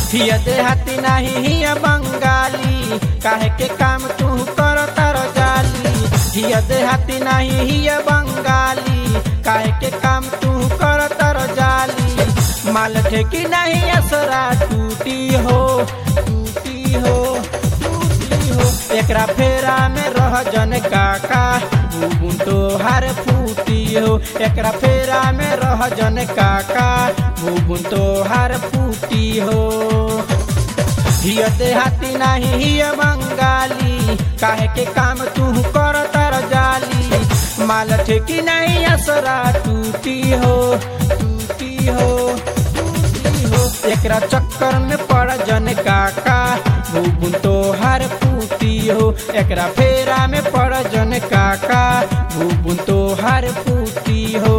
हिया देहाती नाही हिया बंगाली काहे के काम तू कर तर जाली हिया देहाती नाही हिया बंगाली काहे के काम तू कर तर जाली माल ठेकी नहीं असरा टूटी हो टूटी हो टूटी हो एकरा फेरा में रह जन काका बुबुन तो हर फूटी हो एकरा फेरा में रह जन काका बुबुन तो हर फूटी हो हिया देहाती नाही हिया बंगाली काहे के काम तू कर तर जाली माल ठेकी नहीं असरा टूटी हो टूटी हो टूटी हो एकरा चक्कर में पड़ जन काका भूबुन तो हर फूटी हो एकरा फेरा में पड़ जन काका भूबुन तो हर फूटी हो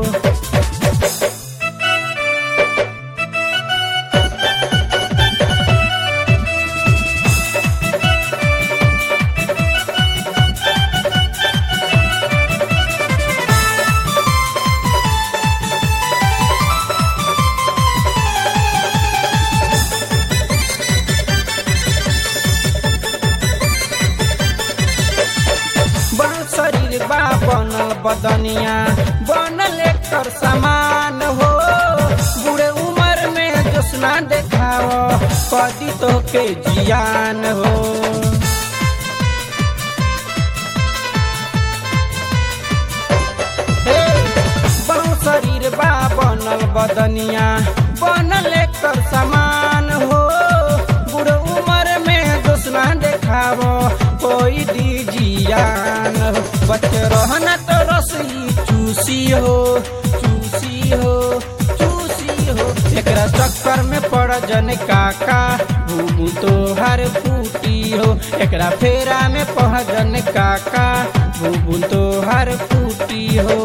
बन शरीर बा बनल बदनिया बनल एकर समान हो बूढ़े उम्र में जोसना देखाव कदी तो के जियान हो हे, बहु शरीर बा बनल बदनिया बनल एकर समान हो बूढ़ उम्र में दोसना देखाव कोई दीजियान हो बच्चे रहना तो रसई चूसी हो चूसी हो चूसी हो एकरा चक्कर में पड़ जन काका भूबू तो हर फूटी हो एकरा फेरा में पड़ जन काका भूबू तो हर फूटी हो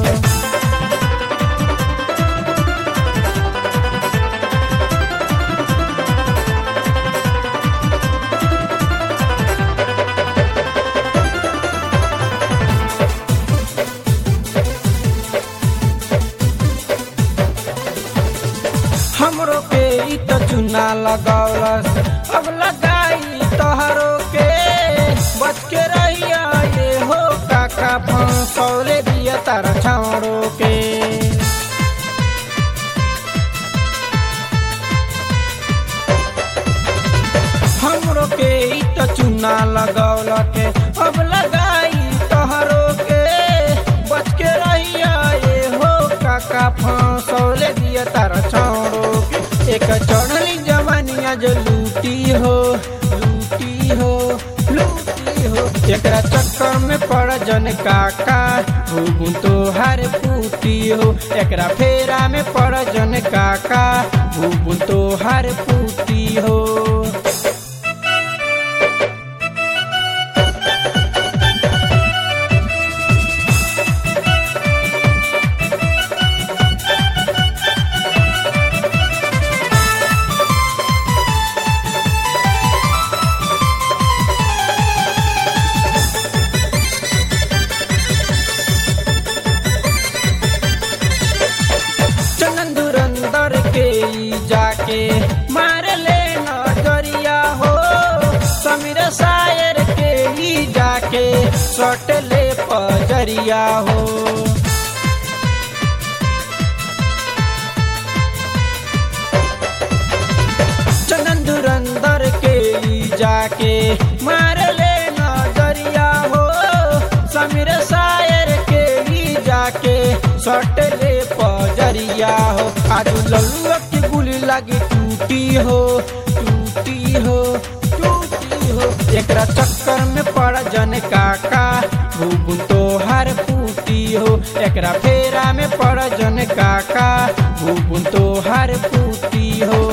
हमरो के ई त चुना लगौलस अब लगाई तोहरो के बच के रहिया ये हो काका फंसौले दिया तारा छावड़ो के हमरो के ई त चुना लगौल के अब लगाई तोहरो के बच के रहिया ये हो काका फंसौले दिया तारा छावड़ो के एक चढ़ली जवानिया जो लूटी हो लूटी हो लूटी हो एकरा चक्कर में पड़ जन काका भूगुन तो हर फूटी हो एकरा फेरा में पड़ जन काका भूगुन तो हर फूटी हो चंदन धुरंधर के ई जाके मार ले नजरिया हो समीर शायर के ई जाके सट ले पजरिया हो चंदन धुरंधर के ई जाके मार ले नजरिया हो समीर शायर के ई जाके सट ले पजरिया हो आज लल्लुआ की गुली लगी टूटी हो टूटी हो टूटी हो एकरा चक्कर में पड़ जन काका भूगुन तो हर फूटी हो एकरा फेरा में पड़ जन काका भूगुन तो हर फूटी हो